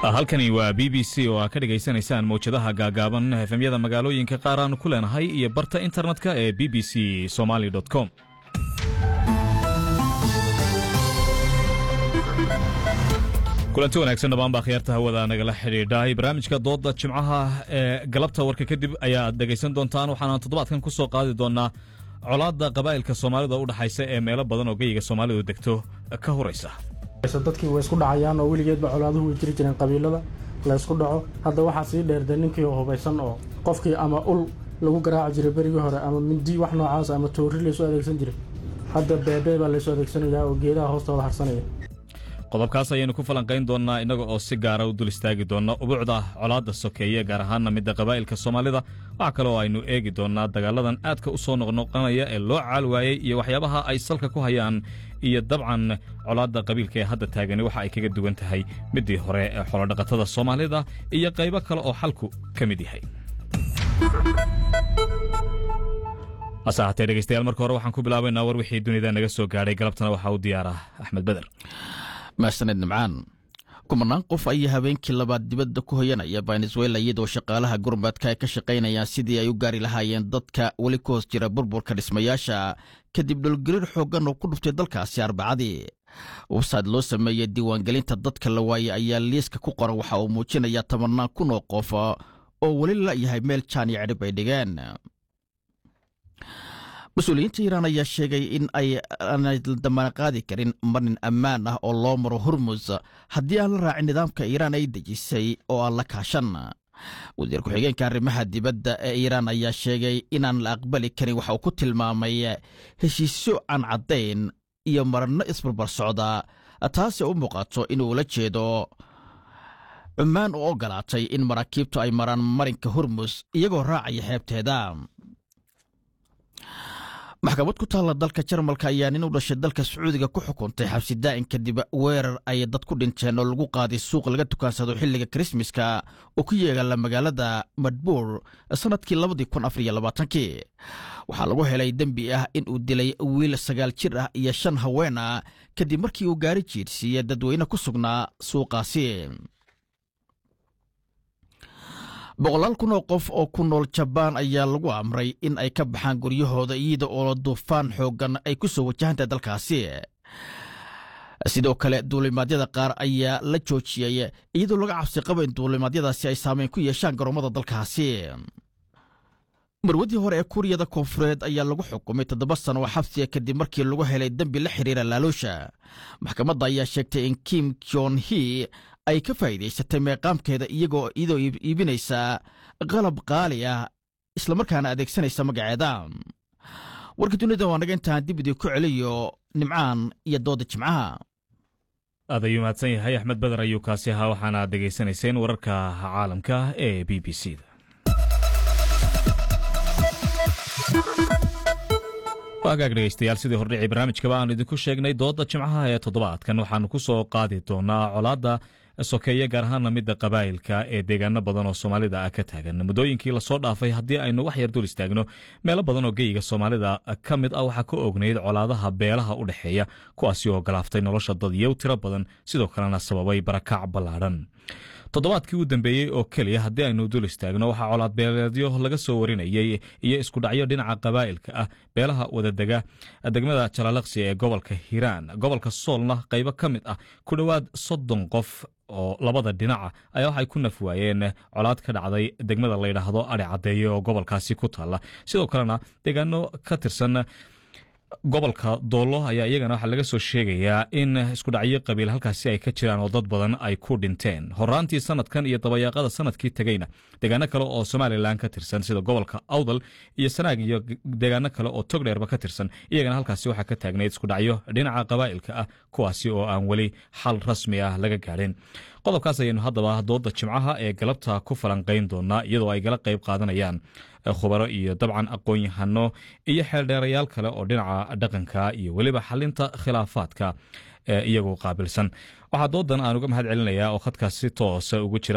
halkani waa b b c oo aa ka dhegaysanaysaan mawjadaha gaagaaban efemyada magaalooyinka qaar aanu ku leenahay iyo barta internetka ee b b c somaly com kulanti wanaagsan dhammaan baa khiyaarta hawada nagala xidhiidhay barnaamijka dooda jimcaha ee galabta warka kadib ayaad dhegaysan doontaan waxaana toddobaadkan ku soo qaadi doonaa colaadda qabaa'ilka soomaalida u dhexaysa ee meelo badan oo geyiga soomaalidu degto ka horaysa dadkii way isku dhacayaan oo weligeedba colaaduhu way jiri jireen qabiilada la ysku dhaco hadda waxaa sii dheerde ninkii hubaysan oo qofkii ama ul lagu garaaci jiray berigii hore ama mindi wax noocaas ama toori laysu adeegsan jiray hadda beebee baa laysu adeegsanayaa oo geedaha hoostooda harsanaya qodobkaas ayaynu ku falanqayn doonnaa innaga oo si gaara u dul istaagi doonna ubuucda colaadda sokeeye gaar ahaanna midda qabaa'ilka soomaalida waxaa kale oo aynu eegi doonnaa dagaaladan aadka u soo noqnoqonaya ee loo caal waayey iyo waxyaabaha ay salka ku hayaan iyo dabcan colaadda qabiilka ee hadda taagani waxa ay kaga duwan tahay middii hore ee xolodhaqatada soomaalida iyo qaybo kale oo xalku ka mid yahay hase ahaatee dhegeystayaal marka hore waxaan ku bilaabaynaa war wixii dunida naga soo gaadhay galabtana waxaa u diyaara axmed beder mahsaned nimcaan kumanaan qof ayaa habeenkii labaad dibadda ku hoyanaya venezuela iyadoo shaqaalaha gurmadka ay ka shaqaynayaan sidii ay u gaari lahaayeen dadka weli ku hoos jira burburka dhismayaasha kadib dholgariir xooggan oo ku dhuftay dalkaasi arbacadii websayd loo sameeyey diiwaangelinta dadka la waayey ayaa liiska ku qoran waxa uu muujinayaa tobanaan kun oo qof oo weli la'yahay meel jaan iyo cidhib ay dhigeen mas-uuliyiinta iiraan ayaa sheegay in ay aanay damaana qaadi karin marin ammaan ah oo loo maro hormus haddii aan la raacin nidaamka iiraan ay dejisay oo aan la kaashan wasiir ku-xigeenka arrimaha dibadda ee iiraan ayaa sheegay inaan la aqbali karin waxa uu ku tilmaamay heshiisyo aan caddayn iyo maranno isbarbar socda taasi u muuqato inuu la jeedo cummaan u ogolaatay in maraakiibtu ay maraan marinka hormus iyagoo raacaya xeebteeda maxkamad ku taalla dalka jarmalka ayaa nin u dhashay dalka sacuudiga ku xukuntay xabsi daa'in kadib weerar ay dad ku dhinteen oo lagu qaaday suuq laga tukaansado xilliga krismaska oo ku yeegala magaalada madbuur sannadkii labadii kun afar iyo labaatankii waxaa lagu helay dembi ah in uu dilay wiil sagaal jir ah iyo shan haween ah kadib markii uu gaari jiirsiiyey dadweyne ku sugnaa suuqaasi boqolaal kun oo qof oo ku nool jabaan ayaa lagu amray in ay ka baxaan guryahooda iyada oo duufaan xooggan ay ku soo wajahantahay dalkaasi sidoo kale duulimaadyada qaar ayaa la joojiyey iyadoo laga cabsi qabo in duulimaadyadaasi ay saameyn ku yeeshaan garoomada dalkaasi marwadii hore ee kuuriyada koonfureed ayaa lagu xukumay toddoba sano oo xabsiga kadib markii lagu helay dembi la xiriira laaluusha maxkamadda ayaa sheegtay in kim jon hi ay ka faa'iidaysatay meeqaamkeeda iyagoo iyadoo iibinaysa qalab qaali ah islamarkaana adeegsanaysa magaceeda warka dunida waa naga intaan dib idii ku celiyo nimcaan iyo dooda jimcaha aad ayuu mahadsan yahay axmed beder ayuu kaasi ahaa waxaana degaysanayseen wararka caalamka ee b b c da waagaag dhegeystayaal sidii hordhicii barnaamijkaba aanu idinku sheegnay dooda jimcaha ee toddobaadkan waxaanu ku soo qaadi doonaa colaadda sokeeye gaar ahaana midda qabaa'ilka ee deegaano badan oo soomaalida ah ka taagan muddooyinkii lasoo dhaafay haddii aynu wax yar dul istaagno meelo badan oo geyiga soomaalida ka mid ah waxaa ka ognayd colaadaha beelaha u dhexeeya kuwaasi oo galaaftay nolosha dadyow tiro badan sidoo kalena sababay barakac ballaadhan toddobaadkii u dambeeyey oo keliya haddii aynu dul istaagno waxaa colaad beeleedyo laga soo warinayey iyo iskudhacyo dhinaca qabaa'ilka ah beelaha wadadega degmada jalaalaqsi ee gobolka hiiraan gobolka soolna qaybo ka mid ah ku dhowaad soddon qof oo labada dhinaca ayaa waxay ku naf waayeen colaad ka dhacday degmada layidhaahdo adhi caddeeye oo gobolkaasi ku taalla sidoo kalena deegaano ka tirsan gobolka doollo ayaa iyagana waxaa laga soo sheegayaa in iskudhacyo qabiil halkaasi ay ka jiraan oo dad badan ay ku dhinteen horaantii sanadkan iyo dabayaaqada sanadkii tegeyna deegaano kale oo somalilan ka tirsan sida gobolka awdal iyo sanaag iyo deegaano kale oo togdheerba ka tirsan iyagana halkaasi waxaa ka taagnayd iskudhacyo dhinaca qabaa'ilka ah kuwaasi oo aan weli xal rasmi ah laga gaadhin qodobkaas ayaynu haddaba dooda jimcaha ee galabta ku falanqayn doonaa iyadoo ay gala qayb qaadanayaan khubaro iyo dabcan aqoon-yahano iyo xeeldheerayaal kale oo dhinaca dhaqanka iyo weliba xalinta khilaafaadka iyagoo qaabilsan waxaa doodan aan uga mahad celinayaa oo khadkaas si toosa ugu jira